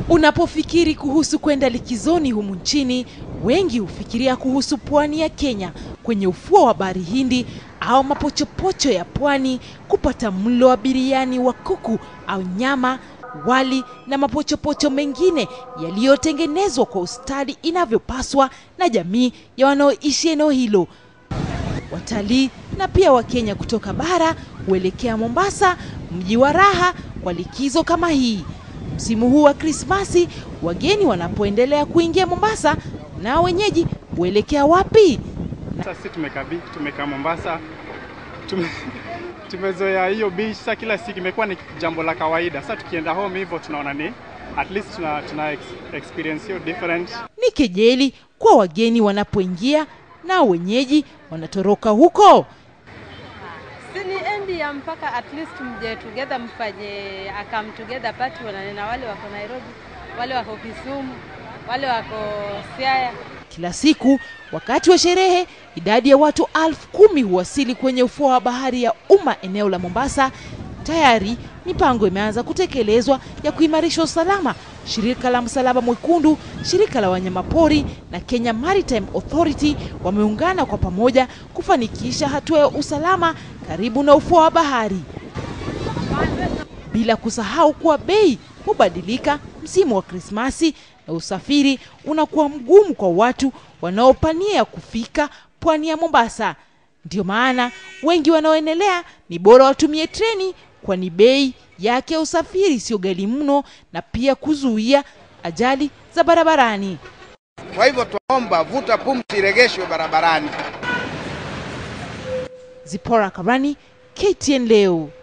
Unapofikiri kuhusu kwenda likizoni humu nchini, wengi hufikiria kuhusu pwani ya Kenya kwenye ufuo wa bahari Hindi au mapochopocho ya pwani, kupata mlo wa biriani wa kuku au nyama, wali na mapochopocho mengine yaliyotengenezwa kwa ustadi inavyopaswa na jamii ya wanaoishi eneo hilo. Watalii na pia Wakenya kutoka bara huelekea Mombasa, mji wa raha, kwa likizo kama hii. Msimu huu wa Krismasi, wageni wanapoendelea kuingia Mombasa, na wenyeji huelekea wapi? Sasa sisi tumekaa bi- tumekaa Mombasa, tume, tumezoea hiyo beach. Sasa kila siku imekuwa ni jambo la kawaida. Sasa tukienda home hivyo tunaona ni at least tuna, tuna ex, experience hiyo different. Ni kejeli kwa wageni wanapoingia na wenyeji wanatoroka huko. Si ni endi ya mpaka at least mje together mfanye a come together party, wanane na wale wako Nairobi, wale wako Kisumu, wale wako Siaya. Kila siku wakati wa sherehe, idadi ya watu elfu kumi huwasili kwenye ufuo wa bahari ya umma eneo la Mombasa. Tayari mipango imeanza kutekelezwa ya kuimarisha usalama. Shirika la Msalaba Mwekundu, shirika la wanyamapori na Kenya Maritime Authority wameungana kwa pamoja kufanikisha hatua ya usalama karibu na ufuo wa bahari, bila kusahau kuwa bei hubadilika msimu wa Krismasi na usafiri unakuwa mgumu kwa watu wanaopania kufika pwani ya Mombasa. Ndio maana wengi wanaoendelea ni bora watumie treni, kwani bei yake ya usafiri sio ghali mno na pia kuzuia ajali za barabarani. Kwa hivyo twaomba vuta pumzi iregeshwe barabarani. Zipora Karani, KTN leo.